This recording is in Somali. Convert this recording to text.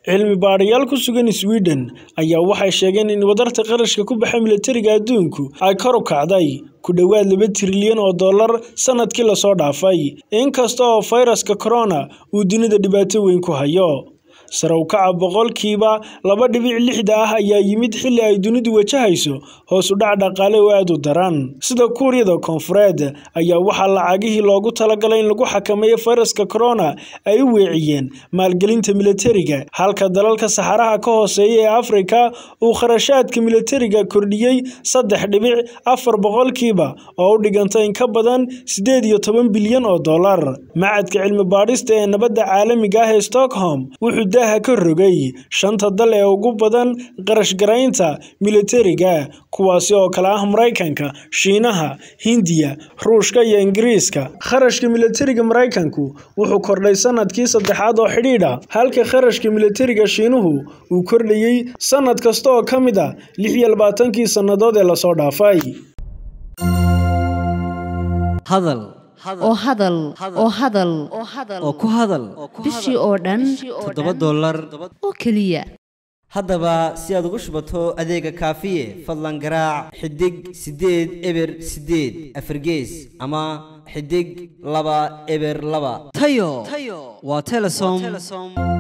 cilmi baadhayaal ku sugan sweden ayaa waxay sheegeen in wadarta qarashka ku baxa milatariga adduunku ay kor u kacday ku dhowaad laba trilyan oo dollar sanadkii lasoo dhaafay inkasta oo fayraska corona uu dunida dhibaato weyn ku hayo sare u kaca boqolkiiba laba dhibic lixda ah ayaa yimid xilli ay dunidu wajahayso hoos u dhac dhaqaale oo aad u daran sida kuuriyada koonfureed ayaa waxaa lacagihii loogu talagalay in lagu xakameeyo fayraska corona ay u weeciyeen maalgelinta milatariga halka dalalka saxaraha ka hooseeya ee afrika uu kharashaadka milatariga kordhiyey saddex dhibic afar boqolkiiba oo u dhiganta in ka badan siddeed iyo toban bilyan oo dollar macadka cilmi baadhista ee nabadda caalamiga ah ee stockholm wuxuu daaha ka rogay shanta dal ee ugu badan qarashgaraynta milatariga kuwaasi oo kale ah maraykanka shiinaha hindiya ruushka iyo ingiriiska kharashka milatariga maraykanku wuxuu kordhay sanadkii saddexaad oo xidhiidha halka kharashka milatariga shiinuhu uu kordhayey sanad kasta oo ka mid a lix iyo labaatankii sannadood ee lasoo dhaafay hadal oo hadal oo hadal oo ku hadal bishii oo dhan toddoba dollar oo keliya haddaba si aad ugu shubato adeega kaafiye fadlan garaac xidig siddeed eber siddeed afargees ama xidig laba eber laba tayo waa telesom